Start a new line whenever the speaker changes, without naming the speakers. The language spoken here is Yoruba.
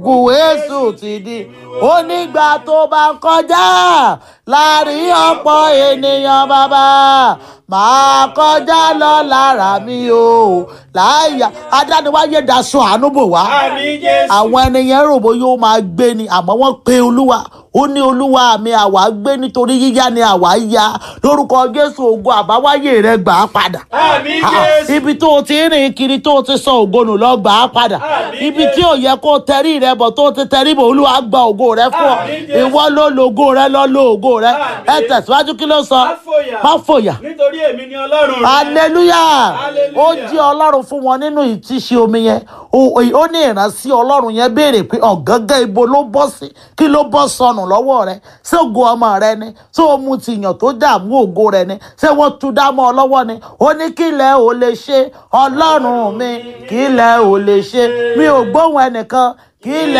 kù èso ti di onígbà tó bá ń kọjá láàrin ọ̀pọ̀ ènìyàn bàbá máa kọjá lọ lára mi o láyà adániwáyé daṣọ àánú bò wá
Àmín Jésù.
àwọn ènìyàn rò bó yóò máa gbé ni àmọ́ wọ́n pe olúwa ó ní olúwa mi àwa gbé nítorí yíyá ni àwa yá lórúkọ jésù ògo àbáwáyé rẹ gbà á padà
Àmín
Ah,
Jésù.
ibi tó o ti rìn kiri tó o ti sọ ògo nù lọ gbà á padà
Àmín
ibi
Jésù.
tí ò yẹ kó o tẹrí rẹ bọ̀ tó o ti tẹrí bọ̀ olúwa gba ògo rẹ fún ọ
Àmín Jésù.
ìwọ ló lo ògo rẹ lọ lo ògo rẹ
Àmín.
ẹ tẹ̀síwájú kí ló sọ
Má fòyà.
má fòyà
Nítorí èmi ni Ọlọ́run rẹ.
hallelujah
Hallelujah.
ó jí ọlọ́run fún wọn nínú ìtísí omi yẹn ó ó ní ìránṣí ọlọ́run yẹn béèrè pé ọ̀gángan ibo ló bọ́ sí kí ló bọ́ sọnù lọ́wọ́ rẹ ṣé ògo ọmọ rẹ ni ṣé o mu tìyàn tó dààmú ògo rẹ ni ṣé wọ́n tu dámọ́ ọ lọ́wọ́ ni ó ní kílẹ̀ ò lè ṣe ọlọ́run mi kílẹ̀ ò lè ṣe mi ò gbóhùn ẹnìkan kílẹ̀